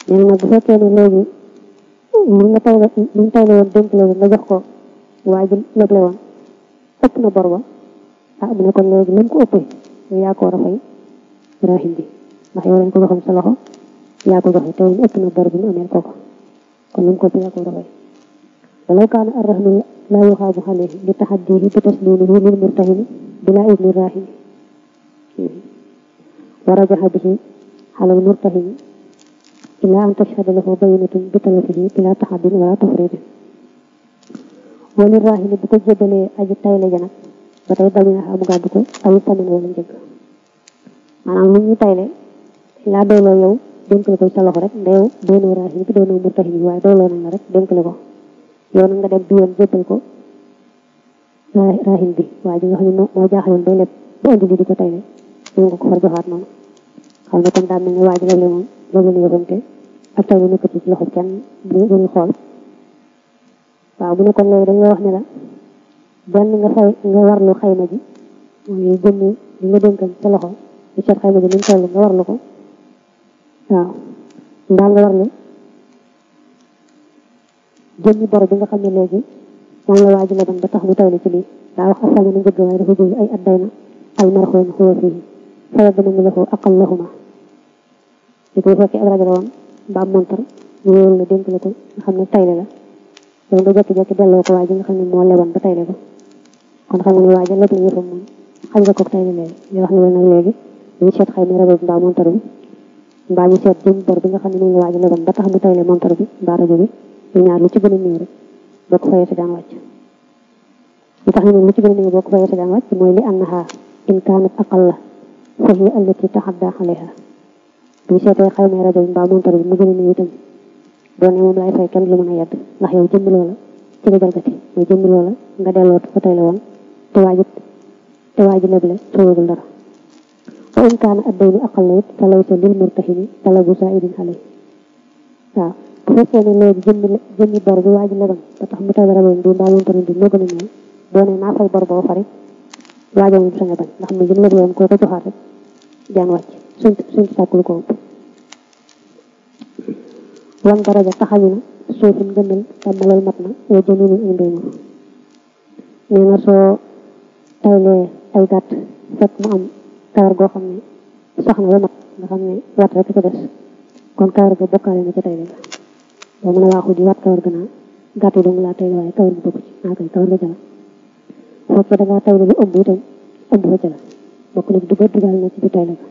nee na nag bu fekkee ne léegi li nga tay li nga tayle woon dénk la nga jox ko waa ji leble woon ëpp na bor ba ah mu ne kon léegi lu mu ko ëppee yow yaa ko war a fay rahim bi ndax yow lañ ko joxoon sa loxo yaa ko joxe te woon ëpp na bor bi mu amee kooku kon lu mu ko ëppee yaa ko war a fay walaw kaana arrahnu laa yuxaabu alayhi li taxaddihi bi taslimihi lil murtahini bila idni rahimi wa rajaxa bihi alal murtahini ila an tashhada lahu bayinatun bi talafihi bila taxaddin wala tafridin wali rahimi bu ko jébalee aji tayle ja nag ba tey bañ na xam gàddu ko ayu saman wala njëgg maanaam lu ñu tayle laa doyloo yow dénk la ko sa loxo rek ndeyow doonoo rahimi bi doonoo murtahini waaye doyloo nañ la rek dénk la ko yow nag nga dem bi yoon jébbal ko rahim bi waaye ji nga xam ne moo jaaxaloon bay lépp ba indi li di ko tayle ñu nga ko far joxaat noonu xam ne kon daa mel ni waa ji léeg-léeg moom loolu la yëgante ak tayle nekkatu ci loxo kenn bu ñu xool waaw bu ne kon léegi dañoo wax ne la benn nga fay nga warlu xayma ji mooy jëmmi li nga dénkan sa loxo di seet xayma ji ni mu toll nga warlu ko waaw mbaa nga warlu jëmmi bor bi nga xam ne léegi moom la waa ji leban ba tax mu tawli ci lii daa wax asal na njëgg waaye dafa jóg ay at day na al marxoon xuwa fii fayal dama mu lahu aqal lahuma li ko fekkee ab rajo la woon mbaa montar ñu wóolu la dénk la ko nga xam ne tayle la yow nga jekki-jekki delloo ko waa ji nga xam ne moo leban ba tayle ko kon xam nga ne waa ji lépp la yëfam moom xañ nga ko tayle léegi ñu wax ne la nag léegi dañu seet xëy na rajo bi mbaa montar bi mbaa ñu seet jëm bor bi nga xam ne moom la waa ji leban ba tax mu tayle montar bi mbaa rajo bi ñu ñaar lu ci gën a néew rek boo ko fayee sa daan wàcc li tax ñu ne lu ci gën a néew boo ko fayee sa daan wàcc mooy li annaha in kaanat aqalla fa hiya allati taxadda alayha bu ñu seetee xayma rajo bi mbaa montar bi mu gën a néew itam boo ne moom lay fay kenn lu mën a yedd ndax yow jëmmi loola ci nga jalgati mooy jëmmi loola nga delloo ko tey la woon te waaji te waaji leble soogul dara wa in kaana addaynu aqalla it fa laysa lil murtahini talabu saidin alayhi waaw bu fekkee ne léegi jëmmi jëmmi bor bi waa ji leban ba tax mu taw raboon bi mbaa montaroon bi moo gën a néew boo ne naa fay bor boo fari waajo moom sañ a bañ ndax mu jëm leble woon koo ko joxaat rek jaan wàcc suñ suñ sàkkul ko ëpp wan daraja taxañu na suufin gëndal tàmmalal mat na wa jëminu ay ndéema nee na soo taylee ay gàtt fekk mu am kawar goo xam ne sax na ba mat nga xam ne wat rek ko des kon kawar ga bokkaale na ca tayle ga boo mën a waaxu di wat kawar ga naa gàtt yi dong laa tayle waaye kawar gi bokku ci naa koy kawar ga ca la fekkee da ngaa tayle lu ëmb itam ëmb fa ca la bokk na dugal dugal na ci biir tayle ga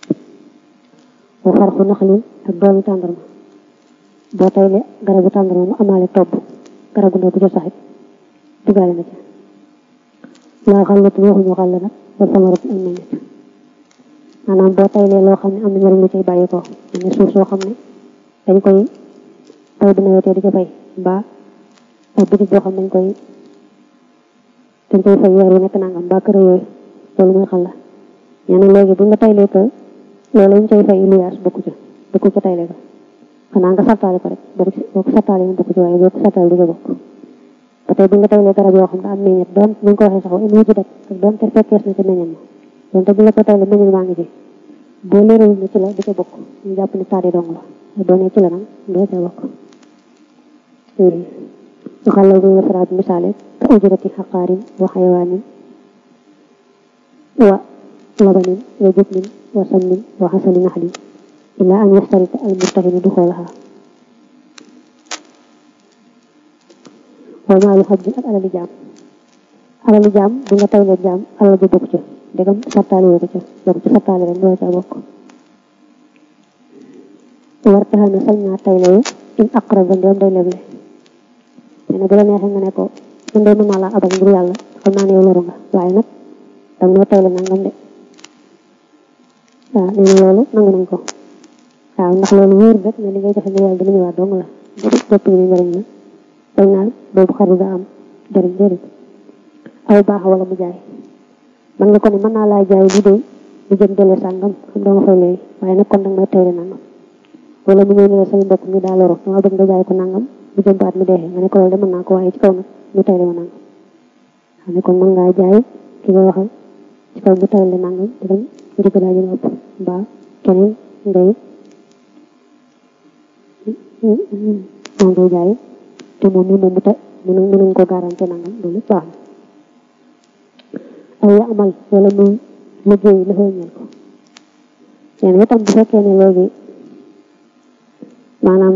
wa farxu naxlin ak doomi tàndarma boo tayle garabu tàndarma mu amaale tobb garabu ndaw bu ca saxit dugaale na ca laa xallatu waxuñu xàll nag wa samaratu ak meññet maanaam boo taylee loo xam ne am na njëriñ lu cay bàyyi ko ne suuf soo xam ne dañ koy taw bu nawetee di ca fay mbaa ak bitig boo xam ne dañ koy dañ koy fay weer wu nekk nangam mbaa kër yooyu loolu mooy xàll nee na léegi bu nga taylee ko loolu ñu cay fay luyaas bokku ca bokku ca tayle ko xanaa nga sartaale ko rek boo ko sartaale mu bokku ci waaye boo ko sartaale du ca bokk ba tey bu nga taylee garab yoo xam ne am meññet doon ñu ko waxee sax wa in wujudat ak doon te fekkees na ci meññet ma doon te bu la ko tayle meññet maa ngi ci boo leeral ne ci la du ca bokk ñu jàpp ne taadi dong la boo nee ci la nag doo ca bokk waxal la bu wasaraat misaale ka ujurati xaqaarin wa xayawaanin wa labanin wa jubnin wa samnin wa xasali naxlin illa an yastarita al murtahinu du xoolaha wa maalu xajjin ak alali jaam alali jaam bu nga taylee jaam alal ji bokk ca ndegam sartaale woo ko ca bokk ci sartaale rek doo ca bokk war taxal na sañ naa taylewu in aqraba ndeem day leble nee na bu la neexee nga ne ko man de mën naa laa abal ngir yàlla xam naa ne yow loru nga waaye nag danga noo tayle nangam de waaw nee na loolu nangu nañ ko waaw ndax loolu wóor rek ne li ngay joxe ngir yàlla dina ñëwaat dong la bopp ñu ne njëriñ la dañ naan boobu xaru da am jëriñ jëriñ aw baax wala mu jaay man nga ko ne mën naa laa jaay li de lu jëm dele sàngam xam dama fay léegi waaye nag kon danga may tayle nangam wala mu ñëw ne la say mbokk mi daa loro dama bëgg nga jaay ko nangam bu jëm baat mi deexee nga ne ko loolu de mën naa ko waaye ci kaw nag ñu tayle ma nangam xam ne kon mën ngaa jaay ki nga waxal ci kaw bu tayle nangam di dem njëkk daa jël ëpp mbaa keneen ngay moom ngay jaay te moom mi moom mu te mënu mënuñ ko garanti nangam loolu lépp baax na aw ya amal wala muy liggéey la fay ñeel ko nee na itam bu fekkee ne léegi maanaam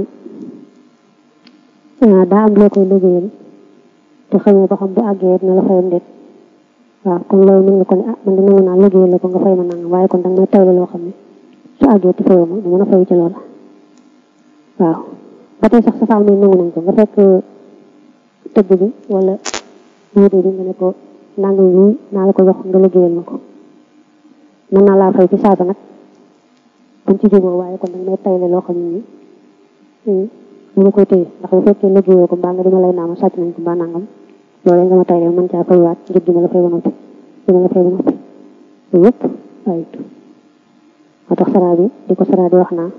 daa am loo koy liggéeyal te xamoo ba xam bu àggee na la fayam déet waaw kon loolu mën nga ko ne ah man de nangu naa liggéeyal la ko nga fay ma nangam waaye kon danga may tayle loo xam ne su àggee te fayoo ma du mën a fay ci loola waaw ba tey sax sa faam ne nangu nañ ko nga fekk tëgg bi wala wóote bi nga ne ko nangam yi naa la ko jox nga liggéeyal ma ko mën naa laa fay ci saasa nag buñ ci jógoo waaye kon danga may tayle loo xam ne nii mu nga koy téye ndax bu fekkee liggéeyoo ko mbaa nga dima lay naama sàcc nañ ko mbaa nangam loolu nga ma tayle mën caa faywaat njëg gi ma la fay ba noppi gi ma la fay ba noppi loolu yëpp ayut moo tax saraa bi di ko saraa di wax naa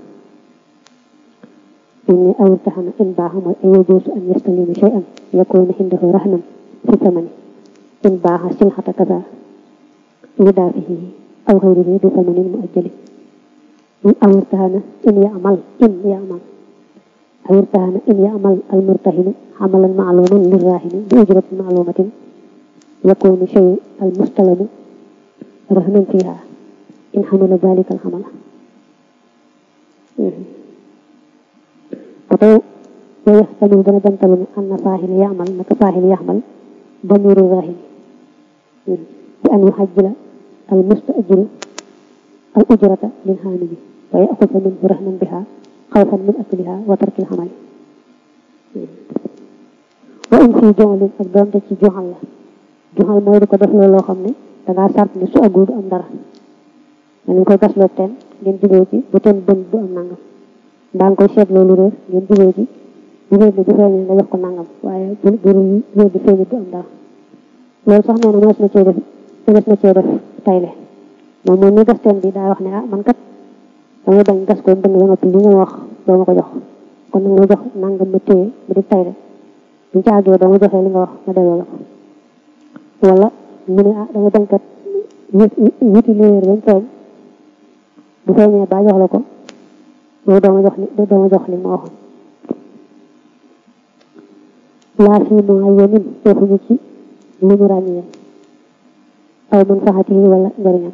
إني أو ارتحن إن باع أن يجوز أن يستلم شيئا يكون عنده رهنا في ثمنه إن باع سلحة كذا لدافعه أو غيره بثمن مؤجل أو ارتهن إن يعمل إن يعمل أو ارتهن إن يعمل المرتهن عملا معلوما للراهن بأجرة معلومة يكون شيء المستلم رهنا فيها إن حمل ذلك الحمل فتو ويحتمل دنا جنتل أن فاعل يعمل نك فاعل يعمل ضمير الراهن بأن يحجل المستأجر الأجرة للهانم ويأخذ منه رهنا بها خوفا من أكلها وترك العمل وإن في جعل ak doonte ci joxal la joxal mooy di ko def loolu loo xam ne dangaa sart ne su agul du am dara ma ñu koy gasloo teen ngeen jubee ci bu teen bën du am nangam daa nga koy seet loolu réer ngeen jubee ci bu réer bi bu feeñee nga jox ko nangam waaye bu bu réer bi feeñee du am dara loolu sax nee na mënees na cee def mënees na cee def tayle moom moom mi gas teen bi daa wax ne ah man kat damay bañ gas ko bënn ba noppi li nga wax doo ma ko jox kon nag nga jox nangam ma téye bu di tayle bu ci àggee doo ma joxee li nga wax ma delloo la ko wala mu ne ah dama bañ kat wuti léer bañ feeñ bu feeñee ba jox la ko loolu doo ma jox li doo ma jox li ma waxoon laa fi mu ay yemin defuñu ci li ñu ràññee aw man faxati wala njëriñam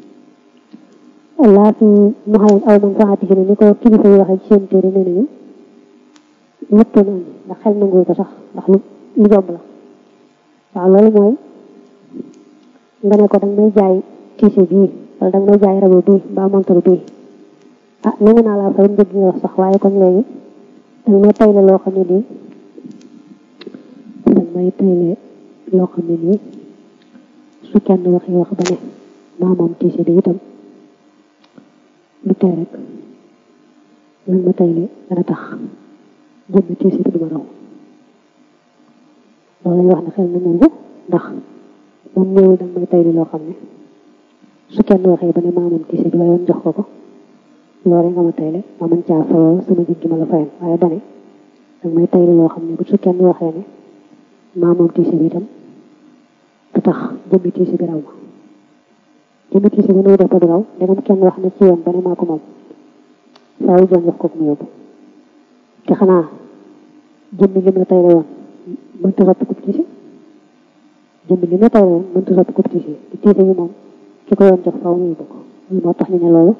laa fi mu xayen aw man faxati ne ni ko kilifa yi waxee ci seen téere nee nañu ñëpp na andi ndax xel nangu ko sax ndax lu lu jomb la waaw loolu mooy nga ne ko danga may jaay tiise bii wala danga may jaay rabo bii mbaa montor bii ah nangu naa laa fay njëg nga wax sax waaye kon léegi danga may tayle loo xam ne nii danga may tayle loo xam ne nii su kenn waxee wax ba ne maa moom tiise bi itam lu tee rek lan ma tayle dana tax jëmmi tiise bi duma raw loolu lay wax ne xel na nangu ndax moom ñëwul danga may tayle loo xam ne su kenn waxee ba ne maa moom tiise bi waaye woon jox ko ko loolu nga ma tayle ma mën caa fayoo sama jëg gi ma la fayan waaye dane danga may tayle loo xam ne bu su kenn waxee ne maa moom tiise bi itam du tax jëmmi tiise bi raw ma jëmmi tiise bi nuy def ba du raw ndegam kenn wax ne ci yoon ba ne maa ko moom faaw joon jox ko mu yóbbu te xanaa jëmmi lim la tayle woon mënta soppi kub tiise jëmmi lim la tayle woon mënta soppi kub tiise te tiise yi moom ki ko yoon jox faaw mu yóbbu ko loolu moo tax ñu ne loolu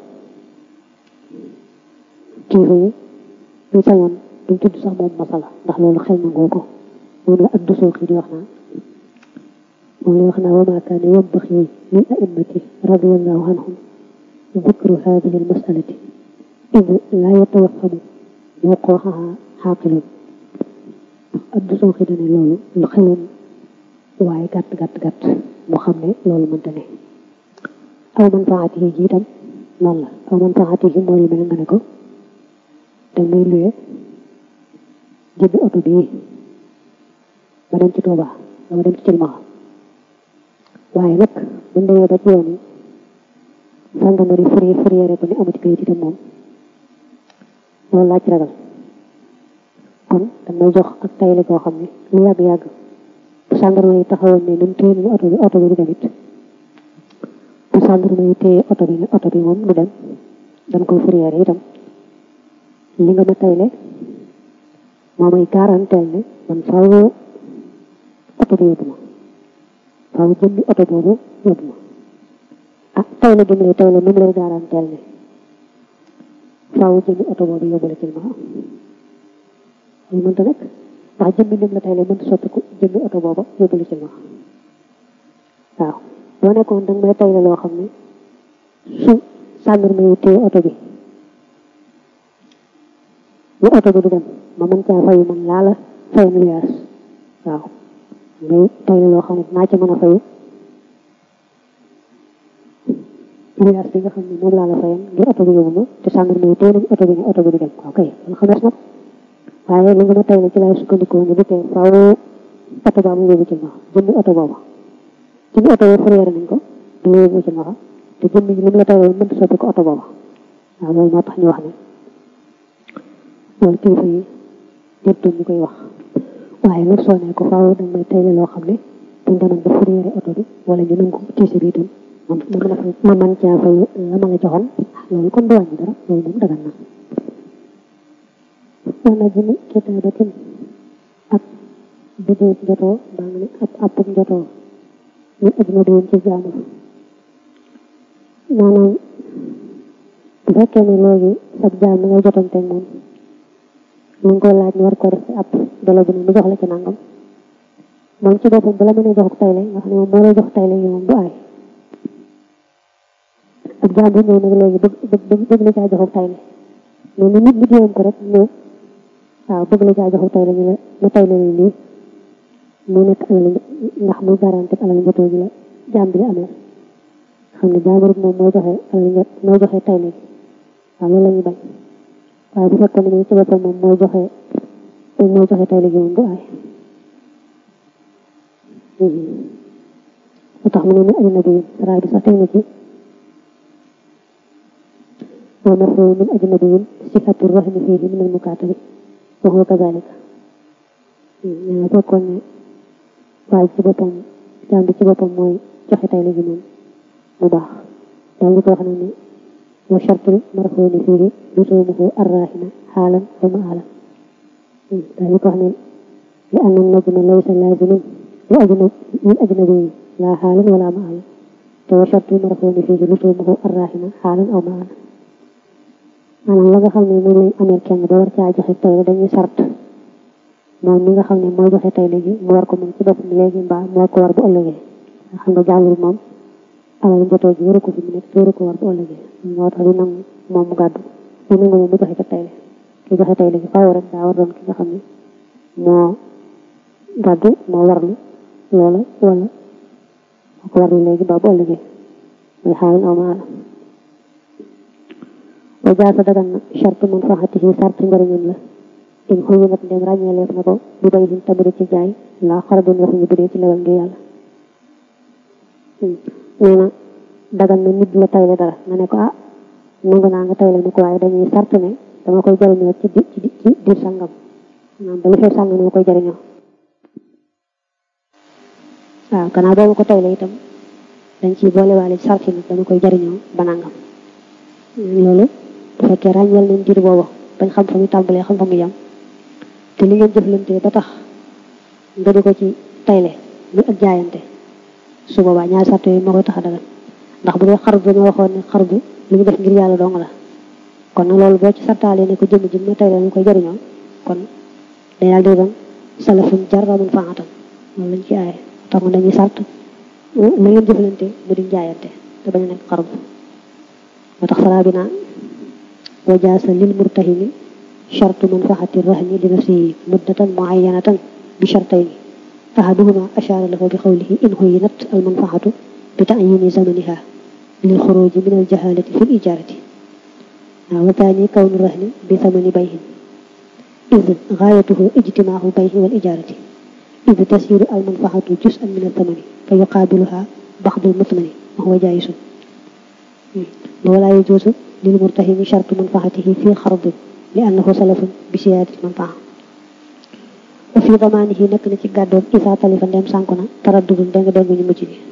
kilifa yi ñu sañoon duñ tudd sax moom masala ndax loolu xel nangoo ko moom la ak dusoo xii di wax naa moom la wax naa wa maa kaana yambaxi lil a'immati radiyallahu anhum dikru hadihi al masalati id laa yatawaffamu wuquuxaha xaaqilun ak dusoo xii dane loolu lu xeloon waaye gàtt gàtt gàtt mu xam ne loolu mënta ne aw man faatihi ji itam noonu la aw man faatihi mooy lu mel nga ne ko danga may luye jëndi oto bii ma dem ci Touba dama dem ci Cilmaxa waaye nag buñ demee ba ci yoon yi gendarmerie fourrière fourrière ba ne amati kayit itam moom loolu laa ci ragal kon danga may jox ak tayle koo xam ne lu yàgg-yàgg bu gendarmerie yi taxawoon ne nun téye nañu oto bi oto bi du dem it bu gendarmerie yi téye oto bi ne oto bi moom du dem dañ koy fourrière itam li nga ma tayle moo may garanteel ne man faaw oto bi yóbbu ma faaw jëmmi oto boobu yóbbu ma ah tayle gi mu lay tayle nu mu lay garanteel ne faaw jëmmi oto boobu yóbbu la ci ma lu mënta nekk ndax jëmmi lim la tayle mënta soppiku jëmmi oto boobu yóbbu la ci ma waaw boo nekkoon danga may tayle loo xam ne su sàndarma yi téye oto bi bu oto bi du dem ma mën caa fayu man laa la fay milliard waaw mais tayle loo xam ne naa ca mën a fayu milliard bi nga xam ne moom laa la fayan ngir oto bi yóbbu ma te sàndarma yi téye nañu oto bi ne oto bi du dem waaw kay loolu xamees na ko waaye li nga ma tayle ci laay sukkandikoo ne du tee faaw oto baa mu yóbbu ci ma jëmmi oto booba jëmmi oto boobu fourrière nañ ko du la yóbbu ci ma te jëmmi li mu la tayle mënta soppi ko oto booba waaw loolu moo tax ñu wax ne loolu kilifa yi jërtoon ñu koy wax waaye nag soo ne ko faaw dañ may tayle loo xam ne buñ demoon ba fourrière oto bi wala ñu nangu tiise bi itam ma mën a fay ma mën caa fay la ma la joxoon loolu kon du wàññi dara loolu moom dagan na wala jëmi kitaabatin ak bidéeb njotoo baa nga ne ab appub njotoo ñu ajnabiyin ci jaamu maanaam bu fekkee ne léegi sab jaam mi ngay jotanteeg moom mu ngi koy laaj ñu war ko def ci ab dolo bu ne mu jox la ci nangam moom ci boppam bu la mënee jox tayle nga xam ne moom moo lay jox tayle yi moom du aay ak jaam bu ñëw nag léegi bëgg bëgg bëgg la caa joxu tayle mais ni nit liggéeyam ko rek ñëw waaw bëgg la caa joxu tayle ñu la mu tayle ni lii mu nekk alal ndax muy garanti alal njotoo ji la jaam bi amee xam ne jaamarut moom mooy joxe alal njot mooy joxe tayle gi waaw loolu la ñuy bañ waaye bu fekkoon ne moom ci boppam moom mooy joxe mooy joxe tayle gi moom du aay lu tax mu ne ni ajnabi raay bi sax teg na ci wa mafhum min ajnabiyin sifatu rahmi fihi min al-mukatabi wa huwa kadhalika ñaa fekkoon ne waaye ci boppam jaam bi ci boppam mooy joxe tayle gi moom mu baax daal di ko wax ne ni wa shartul marhuni fihi lusuumuhu arrahina xaalan wa maalan daal di ko wax ne li anna najma laysa laaziman li ajnabi lil ajnabi laa xaalan wala maalan te wa shartul marhuni fihi lusuumuhu arrahina xaalan aw maalan maanaam la nga xam ne moom lañ amee kenn ba war caa joxe tayle dañuy sart moom mi nga xam ne mooy joxe tayle gi mu war ko moom ci boppam léegi mbaa moo ko war bu ëllëgee nga xam nga jàllul moom alal njotoo ji waru ko fi mu nekk waru ko war bu ëllëgee moo tax di nangu moom mu gàddu di nangu moom mu joxe ca tayle ki joxe tayle gi faaw rek daa war doon ki nga xam ne moo gàddu moo warlu loola wala moo ko warlu léegi mbaa bu ëllëgee muy xaalin aw maala wa jaasa dagan na charte man faxatihi sart njëriñam la in xuyu nat ndem ràññeeleef na ko bu bay hin tabari ci jaay laa xarabun waxuñu bu dee ci lewal ngir yàlla nee na dagan na nit la tayle dara nga ne ko ah nangu naa nga tayle ni ko waaye dañuy sart ne dama koy jëriñoo ci di ci ci diir sàngam maanaam ba lu fee sàngam dama koy jëriñoo waaw gannaaw boobu ko tayle itam dañ ciy boolewaale ci sart nag dama koy jëriñoo ba nangam loolu bu fekkee ràññeel nañ diir boobu bañ xam fa mu tàmbalee xam fa mu yem te li ngeen jëflante ba tax nga di ko ci tayle muy ak jaayante su boobaa ñaari sart yooyu moo koy tax a dagan ndax bu dee xar bi dañoo waxoon ne xar bi li ñu def ngir yàlla dong la kon nag loolu boo ci sartaalee ne ko jëmm ji ma tayle ñu koy jëriñoo kon day daal di doon salafun jarramun faatan loolu lañ ci aaye tax dañuy sart la ngeen jëflante mu di jaayante te bañ a nekk xar bu moo tax saraa bi naa wa jaasa lil murtahini shartu manfaati rahni li nafsihi muddatan muayyanatan bi shartayni ahaduhuma ashara lahu bi qawlihi in huyinat al manfaatu bi ta'yini zamaniha lil xuruji min al jahalati fi l ijarati wa thani kawnu rahni bi thamani bayhin id gaayatuhu ijtimaahu bayhi wal ijarati id tasiru al manfaatu juz'an min al thamani fa yuqaabiluha baxdu al mutmani wa huwa jaayisun ولا يجوز للمرتهن شرط منفعته في خرض لأنه سلف بسيادة المنفعة وفي ضمانه نك na ci gàddoom isa talifa ndem sànku na taraddudul deng deng ñu mujj bi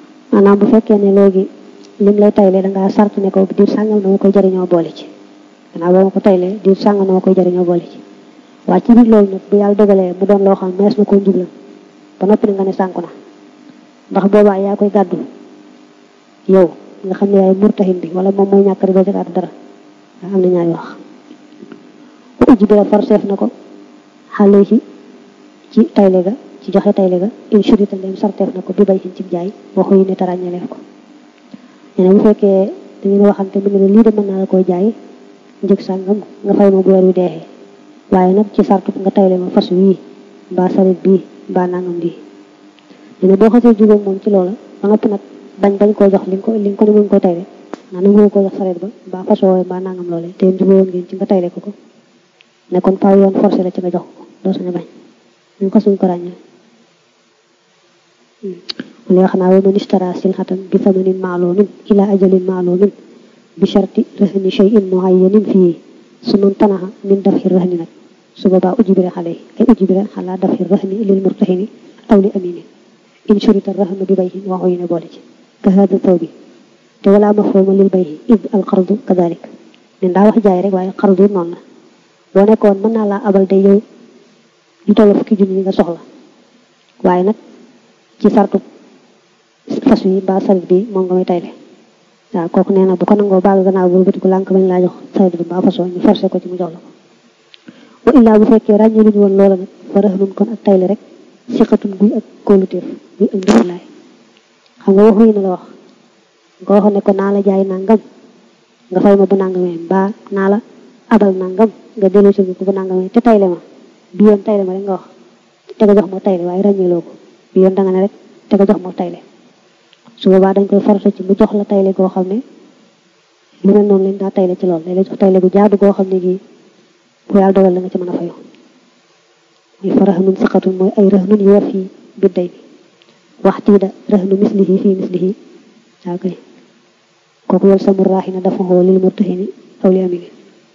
maanaam bu fekkee ne léegi lim lay tayle dangaa sart ne ko diir sàngal dama koy jëriñoo boole ci gannaaw boo ma ko taylee di sàng na ma koy jëriñoo boole ci waaye ci biir loolu nag bu yàlla dogalee mu doon loo xam mees na koo njublan ba noppi na nga ne sànku na ndax boobaa yaa koy gàddu yow nga xam ne yaay murtahin bi wala moom mooy ñàkk doo ci gàddu dara am na ñaari wax bu ujj bi la forseef na ko xale ci ci tayle ga ci joxe tayle ga in shurita ndem sarteef na ko bi bay xin ci jaay waxu yi ne tarañaleef ko nee na bu fekkee da ngeen waxante mu ne lii de mën naa la koy jaay njëg sàngam nga fay ma bu weer wi deexee waaye nag ci sartu nga tayle ma fas wii mbaa sarit bii mbaa nangam bii nee na boo xasee jugóo moom ci loola ba noppi nag bañ bañ koo jox li nga ko li nga ko ne muñ ko tayle naa nangu ko jox sarit ba mbaa fas woowe mbaa nangam loole te jugóowoon ngeen ci nga tayle ko ko ne kon faaw yoon forcé la ci nga jox ko doo sañ a bañ ñu ko suñ ko ràññee li wax naa wa man ishtara silhatan bi thamanin maalumin ila ajalin maalumin bi sharti rahni shay'in muayyanin fii su man tanaha min dafxi rahni nag su boobaa ujbira xale ay ujbira xalaa dafxi rahni lil murtahini aw li aminin in shurita rahnu bi bayhin waxu yi ne boole ci ka hada taw bi te wala mafhuma lil bayhi id al qardu kadalik nen daa wax jaay rek waaye qardu noonu la boo nekkoon mën naa laa abal day yow lu toll fukki junni yi nga soxla waaye nag ci sartu fas wi mbaa sarit bi moom nga may tayle waaw kooku nee na bu ko nangoo baal gannaaw bu bëti ko lànk bañ laa jox sarit bi mbaa fasoo ñu forcé ko ci mu jox la ko wa illaa bu fekkee ràññee luñu woon loola nag fa raxnun kon ak tayle rek siqatun guy ak kóoluteef guy ak ndëflaay xam nga waxu yi na la wax nga waxoon ne ko naa la jaay nangam nga fay ma bu nangamee mbaa naa la abal nangam nga delloo si ko bu nangamee te tayle ma bi yoon tayle ma rek nga wax te nga jox moo tayle waaye ràññeeloo ko bi yoon da nga ne rek te nga jox moo tayle su boobaa dañ koy farata ci mu jox la tayle goo xam ne lu mel noonu lañ daa tayle ci loolu day la jox tayle gu jaadu goo xam ne gii bu yàlla dogal la nga ci mën a fayu muy fa raxnun siqatun mooy ay raxnun yu war fii bidday bi wax tiida raxnu mislihi fii mislihi waa koy kooku yol samu raaxina dafa xoo lil murtaxini aw li amini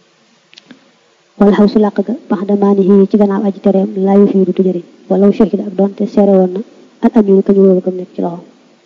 wala xaw su làq ga bax damaani xii ci gannaaw aji tereem laayu fii du jëriñ wala shahida ak doonte seere woon na al aminu ka ñu wóolu kam nekk ci loxoom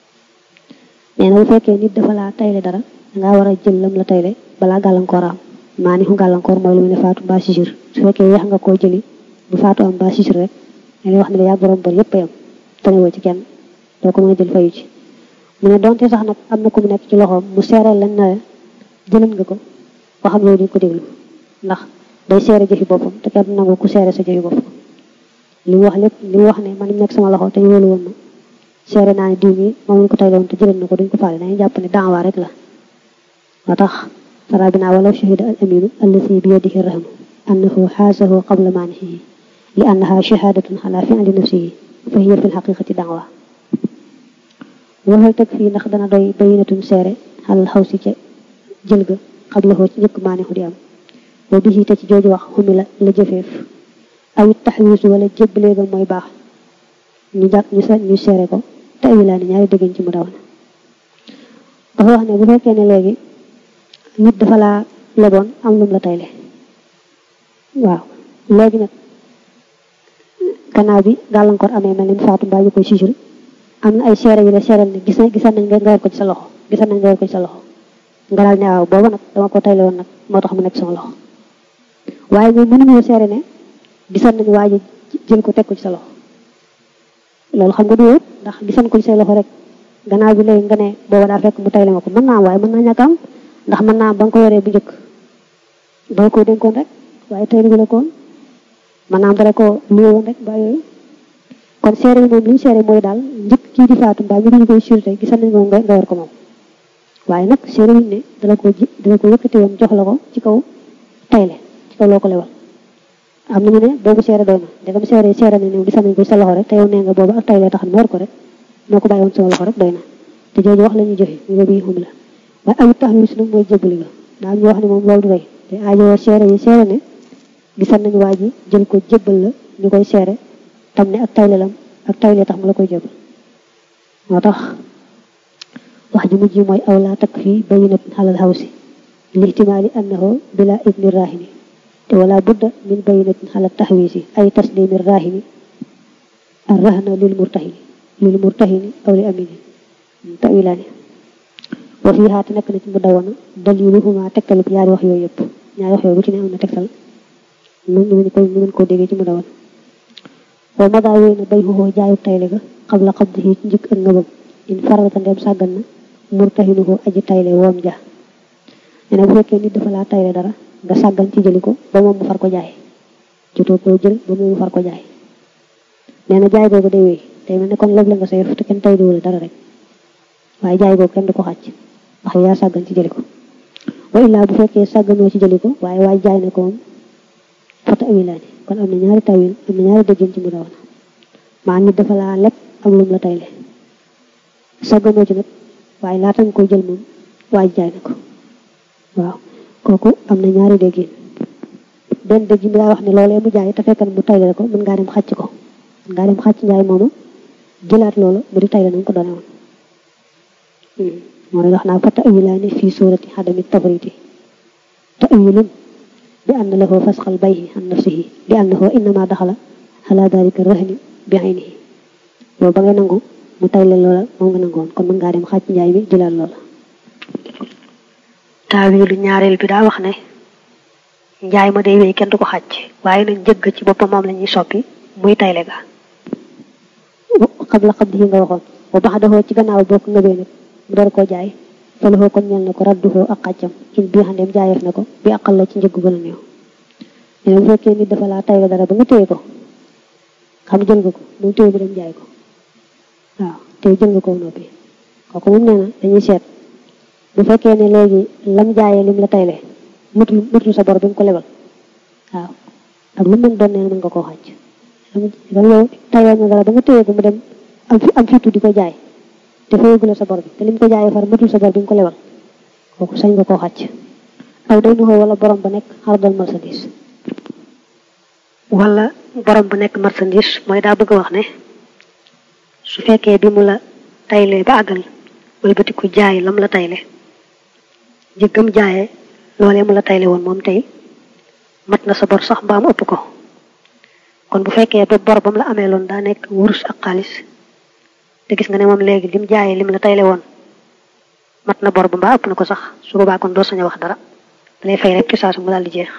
nee na bu fekkee nit dafa laa tayle dara dangaa war a jël lam la tayle balaa gàllankoor am maa ni xu gàllankoor mooy lu mu ne faatu mbaa sisir su fekkee yeex nga koo jëli bu faatu am mbaa sisir rek dañuy wax ne la yaa borom bor yëpp yam tanewoo ci kenn doo ko mën a jël fayu ci mu ne doonte sax nag am na ku mu nekk ci loxoom mu seereel lan na jëlan nga ko waxam loolu duñ ko déglu ndax day seere jëfi boppam te kenn nangu ku seere sa jëfi bopp li mu wax lépp li mu wax ne man nekk sama loxo te ñu wóolu woon ma seere naa ne diw mi moom lañ ko tayle woon te jëlan na ko duñ ko faale dañuy jàpp ne daawa rek la moo tax sarabina walaw shahida al aminu allati bi yadihi rahnu annahu xaasahu qabla maanihi li annaha shahadatun ala fi'li nafsihi fa hiya fi lxaqiqati daawa waxal teg fii ndax dana doy bayinatun seere xalal xaw si ca jël ga xablahoo ci njëkk maanixu di am boo bisi te ci jooju wax xumi la la jëfeef awit taxwiisu wala jébbalee ga mooy baax ñu jàpp ñu sa ñu seere ko te awilaa ni ñaari déggañ ci mu daw na dafa wax ne bu fekkee ne léegi nit dafa laa leboon am lum la tayle waaw léegi nag gannaaw bi gàllankoor amee mel ni faatu mbaa ñu koy sisir am na ay seere yu la seeral ne gis gisan nañ nga yor ko ci sa loxo gisan nañ nga yor ko ci sa loxo nga daal ne waaw booba nag dama ko tayle woon nag moo tax mu nekk sama loxo waaye ñoom mënuñoo seere ne gisan nañ waa ji jël ko teg ko ci sa loxo loolu xam nga du wóor ndax gisan ko ci say loxo rek gannaaw bi léegi nga ne booba daa fekk mu tayle ma ko mën naa am waaye mën naa ñàkk am ndax mën naa am ba nga ko yoree bu njëkk doo ko dénkoon rek waaye tayle bi la koon mën naa am dara ko luye woon rek ba yooyu kon seere yi moom li ñu seere mooy daal njëkk kii di faatu mbaa ñu ñu koy surté gisan nañ moom nga yor ko moom waaye nag seere wuñ ne dala ko ji dala ko yëkkati woon jox la ko ci kaw tayle ci kaw loo ko lewal am nañu ne boobu seere doy na ndegam seere seere na ne gisan nañ ko sa loxo rek te yow nee nga boobu ak tayle tax na yor ko rek moo ko bàyyi woon sama loxo rek doy na te jooju wax la ñuy jëfe ñu boobu yi xum la waaye awit tax wis nag mooy jébbali nga daa ñu wax ne moom loolu du doy te aajowoo seere yi seere ne gisan nañ waa ji jël ko jébbal la ñu koy seere tam ne ak tayle lam ak tayle tax mu la koy jébbal moo tax wax ji mujj mooy aw laa takk fii bayinat xalal xawsi li ihtimaali annahu bila idni rahini te wala budda min bayinatin xalal taxwiisi ay taslimi rahini arrahna lil murtahini lil murtahini aw li amini tawilaani wa fii xaati nekk na ci mu dawana daliluhuma tegtalub yaari wax yooyu yëpp ñaari wax yooyu bu ci ne am na tegtal ñu mën ko ñu mën koo déggee ci mu dawal wa ma daa wéy na bay xoo jaayu tayle ga xam la xam di ci njëkk ak ngëbam in faralata ndem sàggan na murtahinu ko aji tayle woom ja nee na bu fekkee nit dafa laa tayle dara nga sàggan ci jëli ko ba moom mu far ko jaay jotoo koo jël ba moom mu far ko jaay nee na jaay googu day wéy tey mel ne kon léeg la nga sayef te kenn tayle wala dara rek waaye jaay googu kenn du ko xàcc ndax yaa sàggan ci jëli ko wa illaa bu fekkee sàgganoo ci jëli ko waaye waay jaay na ko moom fata awilaani kon am na ñaari tawil am na ñaari déggin ci mu dawana maa nit dafa laa lépp am lum la tayle sàgganoo ci nag waaye laata nga koy jël moom waay jaay na ko waaw kooku am na ñaari déggin benn dégg bi daa wax ne loolee mu jaay te fekkan mu tayle ko mën ngaa dem xàcc ko mën ngaa dem xàcc njaay moomu jëlaat loolu mu di tayle nañ ko doone woon mooy wax naa fa ta'wilaani fii suurati xadami tabriti ta'wilun bi anna lahu fasxal bayhi an nafsihi li annahu innama daxala ala dalika rahni bi aynihi yow ba ngay nangu mu tayle loola moom nga nangoon kon mën ngaa dem xàcc njaay mi jëlaat loola taawilu ñaareel bi daa wax ne njaay ma day wéy kenn du ko xàcc waaye nag njëgg ci boppam moom la ñuy soppi muy tayle ga xam la xam di nga waxoon ba bax dafoo ci gannaaw bokk nga bee nag mu door koo jaay faluxoo kon ñel na ko radduxoo ak xàccam in bii xandeem jaayeef na ko bi àqal la ci njëggu gën a néew mais bu fekkee nit dafa laa tayle dara ba nga téye ko xam jël nga ko mu téye mu dem jaay ko waaw téye jël nga ko noppi kooku moom nee na dañuy seet bu fekkee ne léegi lam jaayee lim la tayle mutul mutul sa bor bi nga ko lebal waaw ak lu mën doon nee na mën nga koo xàcc dam yow tayle na dara ba nga téye ko mu dem am fi am fitu di ko jaay te fayagul la sa bor bi te lim ko jaayee far matul sa bor bi nga ko lebal kooku sañ nga koo xàcc aw day nuxoo wala borom ba nekk xardal marchandise wala borom bu nekk marchandise mooy daa bëgg a wax ne su fekkee bi mu la tayle ba àggal wëlbati ku jaay lam la tayle jëggam jaayee loolee mu la tayle woon moom tey mat na sa bor sax mbaam ëpp ko kon bu fekkee ba bor bam la amee loon daa nekk wurus ak xaalis te gis nga ne moom léegi lim jaayee lim la tayle woon mat na bor ba mbaa ëpp na ko sax su boobaa kon doo sañ a wax dara dalay fay rek ci saa su mu daal di jeex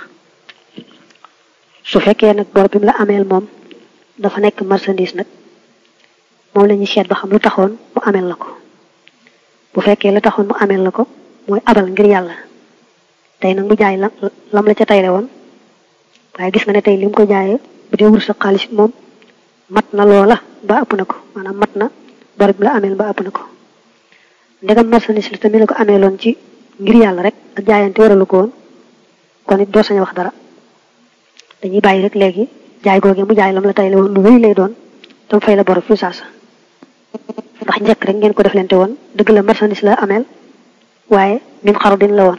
su fekkee nag bor bi mu la ameel moom dafa nekk marchandise nag moom la ñuy seet ba xam lu taxoon mu ameel la ko bu fekkee la taxoon mu ameel la ko mooy abal ngir yàlla tey nag mu jaay lam lam la ca tayle woon waaye gis nga ne tey lim ko jaayee bu dee wur sa xaalis moom mat na loola ba ëpp na ko maanaam mat na bor bi la ameel ba ëpp na ko ndegam marchandise la tamit la ko amee loon ci ngir yàlla rek ak jaayante waralu ko woon kon it doo sañ wax dara dañuy bàyyi rek léegi jaay googee mu jaay lam la tayle woon lu wéy lay doon tam fay la bor fi saasa ndax njëkk rek ngeen ko def lente woon dëgg la marchandise la ameel waaye min xaru din la woon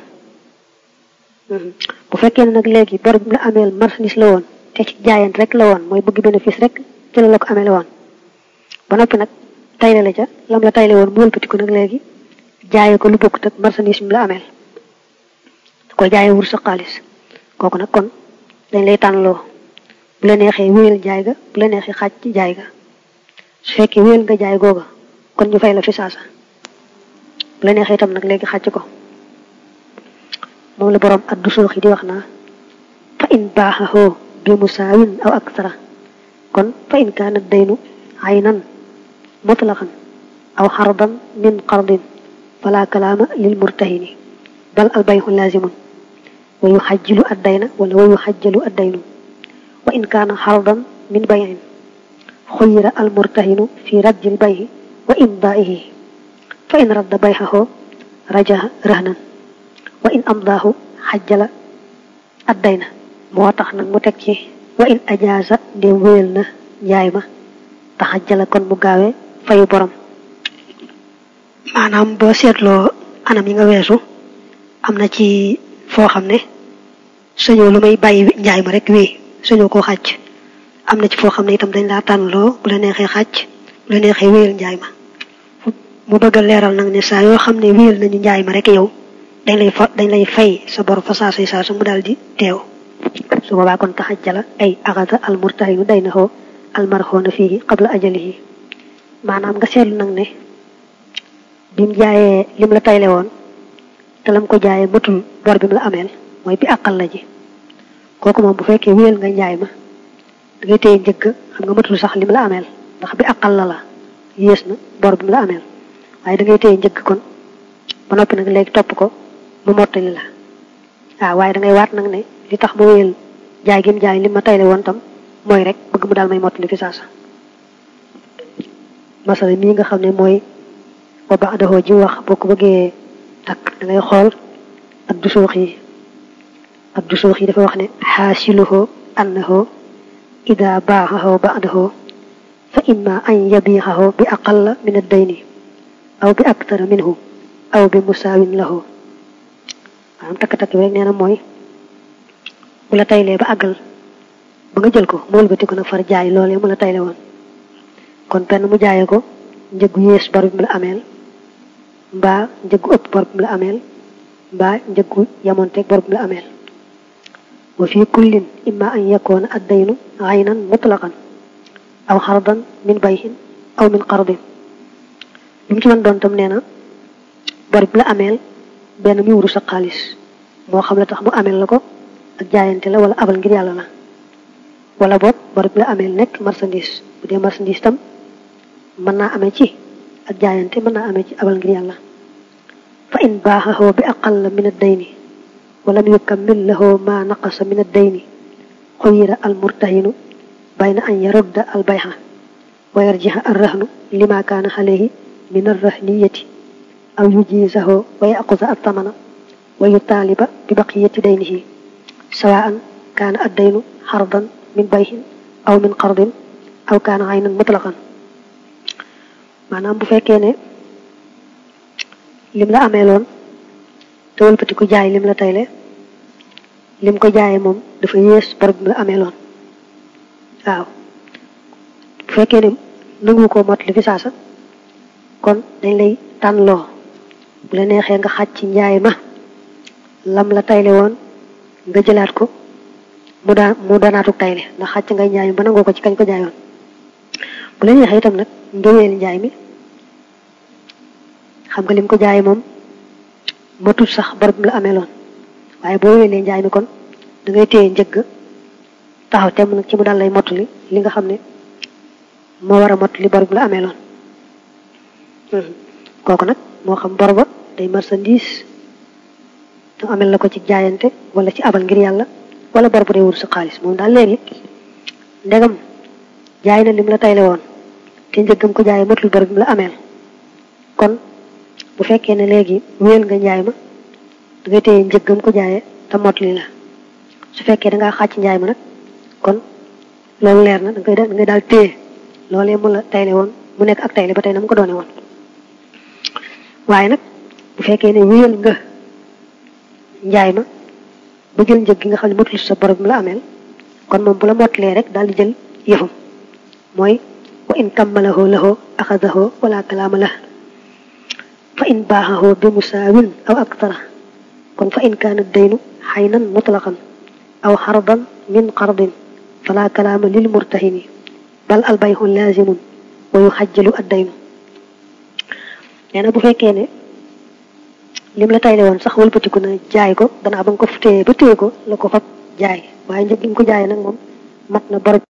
bu fekkee ne nag léegi bor bi la ameel marchandise la woon te ci jaayante rek la woon mooy bëgg bénéfice rek ci la la ko amee la woon ba noppi nag tayle la ca lam la tayle woon mu wëlbati ko nag léegi jaayee ko lu bokkut ak marchandise mi la ameel da koy jaayee wur sa xaalis kooku nag kon dañ lay tànnloo bu la neexee wéyal jaay ga bu la neexee xaaj ci jaay ga su fekkee wéyal nga jaay googa kon ñu fay la fi saasa bu la neexee itam nag léegi xàcc ko moom la borom addu suux yi di wax naa fa in baaxahoo bi musaawin aw aksara kon fa in kaana daynu aynan mutlaqan aw xardan min qardin fala kalaama lil murtahini bal al bayxu laazimun wa yuxajjilu addayna wala wa yuxajjalu addaynu wa in kaana xardan min bayin xuyira al murtahinu fi raddil bayhi wa imdaa'ihi fa in radda bayxahoo rajaha rahnan wa in amdaahu xajjala addayna moo tax nag mu teg ci wa in ajaaza ndéem wéyal na njaay ma te xajjala kon mu gaawee fayu borom maanaam boo seetloo anam yi nga weesu am na ci foo xam ne sañoo lu may bàyyi njaay ma rek wéy sañoo koo xàcc am na ci foo xam ne itam dañ laa tànnloo bu la neexee xàcc bu la neexee wéyal njaay ma mu bëgg a leeral nag ne saa yoo xam ne wéyal nañu njaay ma rek yow dañ lay fa dañ lay fay sa bor fa saa say saa su mu daal di teew su boobaa kon taxajjala ay axada al murtahinu day na xoo al marxoona fii qabla ajalihi maanaam nga seetlu nag ne bim jaayee lim la tayle woon te lam ko jaayee matul bor bi mu la ameel mooy bi àqal la ji kooku moom bu fekkee wéyal nga njaay ma da ngay téye njëgg xam nga matul sax lim la ameel ndax bi àqal la la yées na bor bi mu la ameel waaye da ngay téye njëgg kon ba noppi nag léegi topp ko mu mottali la waaw waaye da ngay waat nag ne li tax ma wéyal jaay gi mu jaay li ma tayle woon tam mooy rek bëgg mu daal may mottali fi saasa masala mii nga xam ne mooy wa ba'dahu ji wax boo ko bëggee takk da ngay xool ak du suux yi ak du suux yi dafa wax ne xaasiluhu annahu ida baaxahu ba'dahu fa imma an yabiixahu bi aqalla min ad-dayni aw bi aktara minhu aw bi musaawin lahu maanaam takk-takk bi rek nee na mooy bu la taylee ba àggal ba nga jël ko mu wëlbati ko nag far jaay loolee mu la tayle woon kon benn mu jaayee ko njëggu yées bor bi mu la ameel mbaa njëggu ëpp bor bi mu la ameel mbaa njëggu yamonteeg bor bi mu la ameel wa fi kullin imma an yakoona addaynu aynan mutlaqan aw xardan min bayhin aw min qardin li mu ci mën doon tam nee na bor bi la ameel benn mi wuru sa xaalis moo xam la tax mu ameel la ko ak jaayante la wala abal ngir yàlla la wala boog bor bi la ameel nekk marchandise bu dee marchandise tam mën naa amee ci ak jaayante mën naa amee ci abal ngir yàlla fa in baaxahu bi aqalla min ad-dayni walam yukammil lahu ma naqasa min ad-dayni xuyira al murtahinu bayna an yarudda al bayha wa yarjiha ar-rahnu lima kaana alayhi min ar-rahniyati aw yujizahu wa yaquza at-tamana wa yutaaliba bi baqiyati daynihi sawaan kaana ad-daynu xardan min bayhin aw min qardin aw kaana aynan mutlaqan maanaam bu fekkee ne lim la amee loon te wëlbati ko jaay lim la tayle lim ko jaayee moom dafa yées bor bi la amee loon waaw bu fekkee ne nangu ko mot li fi saasa kon dañ lay tànnloo bu la neexee nga xàcc ci njaay ma lam la tayle woon nga jëlaat ko mu daan mu doonaatuk tayle ndax xàcc ngay njaay mi ba nangoo ko ci kañ ko jaayoon bu la neexee itam nag nga wéyal njaay mi xam nga lim ko jaayee moom matul sax bor bi la amee loon waaye boo wéyalee njaay mi kon da ngay téye njëgg taxaw temm nag ci mu daal lay mottali li nga xam ne moo war a mottali bor bi la amee loon kooku nag moo xam bor ba day marchandise te amel la ko ci jaayante wala ci abal ngir yàlla wala bor bu dee wut sa xaalis moom daal léegi ndegam jaay na lim la tayle woon te njëggam ko jaayee matul bor bi mu la ameel kon bu fekkee ne léegi wéyal nga njaay ma da ngay téye njëggam ko jaayee te motli la su fekkee da ngaa xàcc njaay ma nag kon loolu leer na da ngay da ngay daal téye loolee mu la tayle woon mu nekk ak tayle ba tey na mu ko doone woon waaye nag bu fekkee ne wéyal nga njaay ma ba jël njëg gi nga xam ne matul sa bor bi mu la ameel kon moom bu la motlee rek daal di jël yëfam mooy wa in kammalahu lahu axadahu wala kalaama la fa in baaxahu bi musaawin aw aktara kon fa in kaana daynu xaynan mutlaqan aw xardan min qardin fala kalaama lil murtahini bal al bayxu laazimun wa yuxajjalu addaynu nee na bu fekkee ne lim la tayle woon sax wëlbatiku na jaay ko gannaaw ba nga ko téye ba téye ko la ko fab jaay waaye njëg gi nga ko jaay nag moom mat na bor